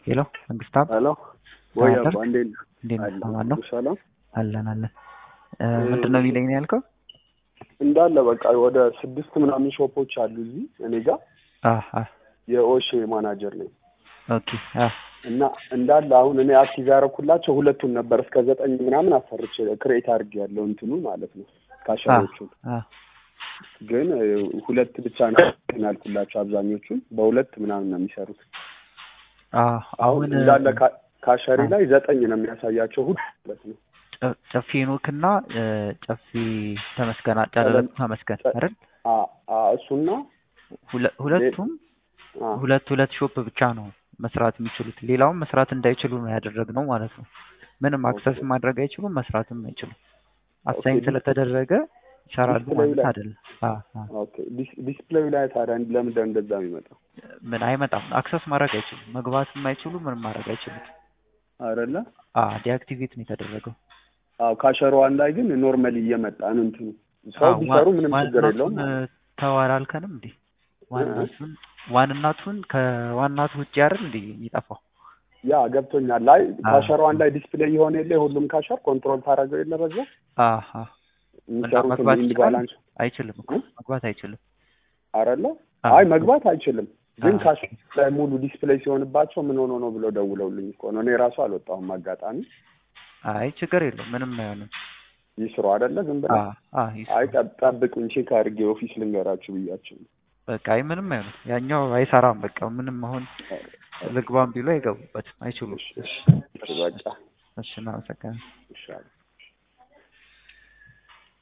ሄሎ መንግስታብ ሄሎ ወይ አደር አባ እንዴት ነህ? እንዴት ነህ? አለሁ። ሰላም ነው? ሰላም አለን አለን። ምንድን ነው የሚለኝ ነው ያልከው? እንዳለ በቃ ወደ ስድስት ምናምን ሾፖች አሉ እዚህ እኔ ጋር አህ አህ የኦሼ ማናጀር ነኝ ኦኬ አህ እና እንዳለ አሁን እኔ አክቲቭ ያደረኩላቸው ሁለቱን ነበር እስከ ዘጠኝ ምናምን አሰርቼ ክሬት አድርጌ ያለው እንትኑ ማለት ነው ካሸሮቹን አህ ግን እ, ሁለት ብቻ ነው ያልኩላቸው አብዛኞቹን በሁለት ምናምን ነው የሚሰሩት አህ አሁን አሁን እንዳለ ካ- ካሸሪ አ- ላይ ዘጠኝ ነው የሚያሳያቸው ሁሉ ማለት ነው ጨ- ጨፌ ኖክና እ፣ ጨፌ ተመስገን ጨለለቱ ተመስገን ጨ- አይደል? አ አ እሱና ሁለ- ሁለቱም አ ሁለት ሁለት ሾፕ ብቻ ነው መስራት የሚችሉት። ሌላውን መስራት እንዳይችሉ ነው ያደረግነው ማለት ነው። ምንም አክሰስ ኦኬ ማድረግ አይችሉም፣ መስራትም አይችሉም። አሳይን ኦኬ ስለተደረገ ይሰራሉ ዲስፕሌዩ ማለት ላይ አይደለም። አዎ አዎ። ኦኬ ዲስ- ዲስፕሌዩ ላይ ታዲያ ለምንድን ነው እንደዛ የሚመጣው ምን አይመጣም። አክሰስ ማድረግ አይችሉም፣ መግባትም አይችሉ፣ ምንም ማድረግ አይችሉም። አይደለ አዎ ዲአክቲቬት ነው የተደረገው። አዎ ካሸሯን ላይ ግን ኖርማሊ እየመጣ ነው እንትኑ ሰው አዎ ቢሰሩ ዋ- ምንም ችግር የለውም ዋንናቱን ማለት ነው ተዋላልከንም እንዴ? እ? ዋንናቱን ዋንናቱን ከዋናቱ ውጭ አይደል እንዴ የሚጠፋው? ያ ገብቶኛል ላይ አዎ ካሸሯን ላይ ዲስፕሌይ የሆነ የለ ሁሉም ካሸር ኮንትሮል ታደርገው የለ በዛ አሃ እና የሚሰሩትን መግባት ኢንድ ይችላል? ባላንስ አይችልም እኮ እ? መግባት አይችልም። አይደለ አዎ አይ መግባት አይችልም ግን አዎ ካሸር ላይ ሙሉ ዲስፕሌይ ሲሆንባቸው ምን ሆኖ ነው ብለው ደውለውልኝ እኮ ነው እኔ ራሱ አልወጣሁም አጋጣሚ አይ ችግር የለውም ምንም አይሆንም። ይስሩ አይደለ ዝም ብለው አዎ አዎ አይ ይስሩ ጠብ- ጠብቁኝ ቼክ አድርጌ ኦፊስ ልንገራችሁ ብያቸው ነው በቃ አይ ምንም አይሆንም። ያኛው አይሰራም። በቃ ምንም አሁን ልግባም ቢሉ አይገቡበትም፣ አይችሉም። እሺ እሺ እሺ በቃ እሺ እናመሰግናለን። ይሻላል